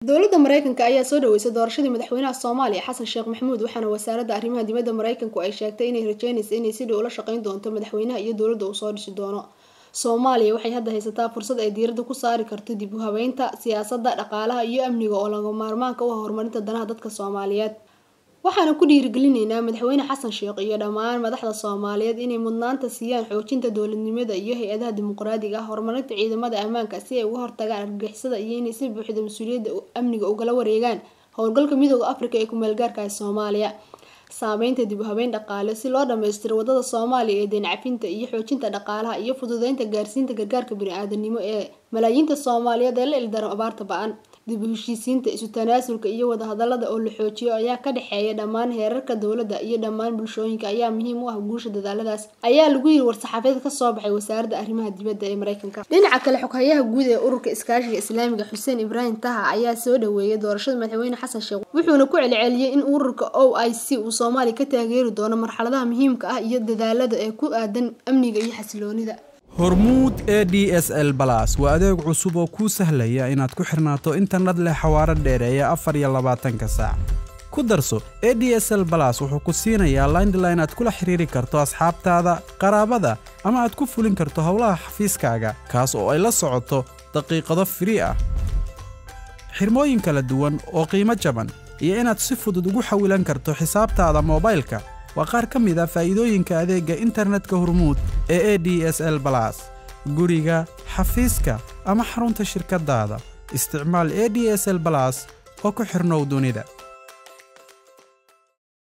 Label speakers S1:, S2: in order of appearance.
S1: dowladda maraykanka ayaa soo dhaweysay doorashadii madaxweynaha soomaaliya xasan sheekh maxamuud waxaana wasaaradda arrimaha dibadda maraykanku ay sheegtay inay rajeynaysa inay si dhow ula shaqeyn doonto madaxweynaha iyo dowladda uu soo dhisi doono soomaaliya waxay hadda haysataa fursad ay diiradda ku saari karto dib u habeynta siyaasadda dhaqaalaha iyo amniga oo laga maarmaanka u ah horumarinta danaha dadka soomaaliyeed waxaana ku dhiirigelinaynaa madaxweyne xasan sheekh iyo dhammaan madaxda soomaaliyeed inay mudnaanta siiyaan xoojinta dowladnimada iyo hay-adaha dimuqraadiga ah horumarinta ciidamada ammaanka si ay uga hortagaan argagixisada iyo inay si buuxda mas-uuliyadda amniga ugala wareegaan howlgalka midooda afrika ee ku-meelgaarka ah soomaaliya saameynta dib u habeyn dhaqaale si loo dhammaystiro wadada soomaaliya ee deencafinta iyo xoojinta dhaqaalaha iyo fududeynta gaarsiinta gargaarka bani-aadanimo ee malaayiinta soomaaliyeed ee la ildaran abaarta ba-an dib u heshiisiinta isu tanaasulka iyo wadahadalada oo la xoojiyo ayaa ka dhexeeya dhammaan heerarka dowladda iyo dhammaan bulshooyinka ayaa muhiim u ah guusha dadaaladaas ayaa lagu yiri war-saxaafadeed kasoo baxay wasaaradda arrimaha dibadda ee maraykanka dhinaca kale xoghayaha guud ee ururka iskaashiga islaamiga xuseen ibraahim taha ayaa soo dhaweeyay doorashada madaxweyne xasan sheekh wuxuuna ku celceliyey in ururka o i c uu soomaaliya ka taageeri doono marxaladaha muhiimka ah iyo dadaalada ee ku aadan amniga iyo xasiloonida
S2: hormuud e d s l balas waa adeeg cusub oo kuu sahlaya inaad ku xirnaato internet leh xawaaro dheereeya afar iyo labaatanka saac ku darso e d s l balas wuxuu ku siinayaa laindline aad kula xiriiri karto asxaabtaada qaraabada ama aad ku fulin karto howlaha xafiiskaaga kaas oo ay la socoto daqiiqado firii ah xirmooyin kala duwan oo qiimo jaban iyo inaad si fudud ugu xawilan karto xisaabtaada moobaylka waa qaar ka mid a faa'iidooyinka adeegga internetka hormuud ee e d s l balas guriga xafiiska ama xarunta shirkaddaada isticmaal e d s l balas oo ku xidhnow dunida